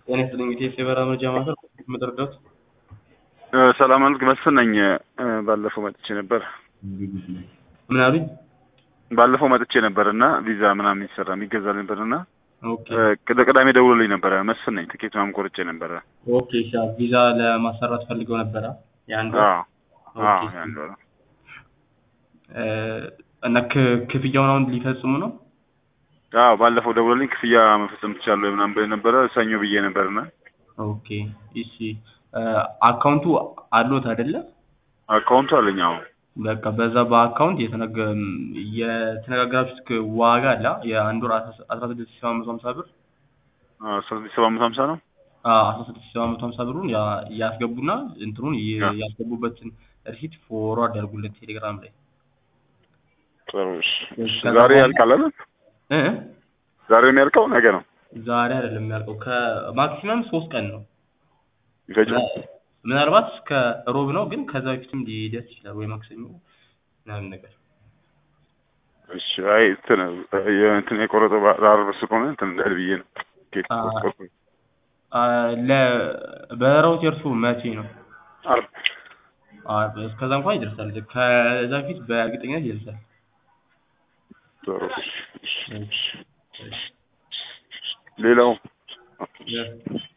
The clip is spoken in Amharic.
ጤና ይስጥልኝ ኢቴስ የበረራ መረጃ ማዕከል የምትረዳት ሰላም አልክ መስፍን ነኝ። ባለፈው መጥቼ ነበር ምን አሉኝ? ባለፈው መጥቼ ነበር እና ቪዛ ምናምን የሚሰራ የሚገዛል ነበር እና ኦኬ ቅደ ቅዳሜ ደውሎልኝ ነበረ። መስፍን ነኝ። ትኬት ምናምን ቆርጬ ነበረ። ኦኬ እሺ ቪዛ ለማሰራት ፈልገው ነበረ የአንድ ወር? አዎ አዎ ኦኬ። ያን ወር እ እና ክ- ክፍያውን አሁን ሊፈጽሙ ነው? አዎ ባለፈው ደውሎልኝ ክፍያ መፈጸም ትችላለህ ምናምን ብለህ ነበረ። ሰኞ ብዬ ነበርና ኦኬ እሺ እ አካውንቱ አሎት አይደለ? አካውንቱ አለኝ። አዎ በቃ በዛ በአካውንት የተነገ የተነጋገራችሁት ክ- ዋጋ አለ አ? የአንድ ወር አስራ ስድስት ሺህ ሰባት መቶ ሀምሳ ብር አስራ ስድስት ሰባት መቶ ሀምሳ ነው። አስራ ስድስት ሺህ ሰባት መቶ ሀምሳ ብሩን ያ- ያስገቡና እንትኑን ይ- ያ። ያስገቡበትን ሪሲት ፎርዋርድ ያድርጉለት ቴሌግራም ላይ ጥሩ እሺ። እሺ። ከዛ ዛሬ በኋላ- ያልቃል አይደል? እ ዛሬ የሚያልቀው ነገ ነው ዛሬ አይደለም የሚያልቀው ከማክሲመም ሶስት ቀን ነው ይፈጃል። ምናልባት እስከ ሮብ ነው ግን ከዛ በፊትም ሊደርስ ይችላል ወይ ማክሰኞ ምናምን ነገር እሺ። አይ እንትን የእንትን የቆረጠው በዓርብ ስለሆነ እንትን እንዳይል ብዬ ነው። ኬክ አ- ቆርጦ አ፣ ለበረራዎት የእርሱ መቼ ነው? ዓርብ አርብ እስከዛ እንኳን ይደርሳል። ከዛ በፊት በእርግጠኝነት ይደርሳል። ጥሩ እሺ። እሺ። እሺ፣ እሺ። ሌላው የ-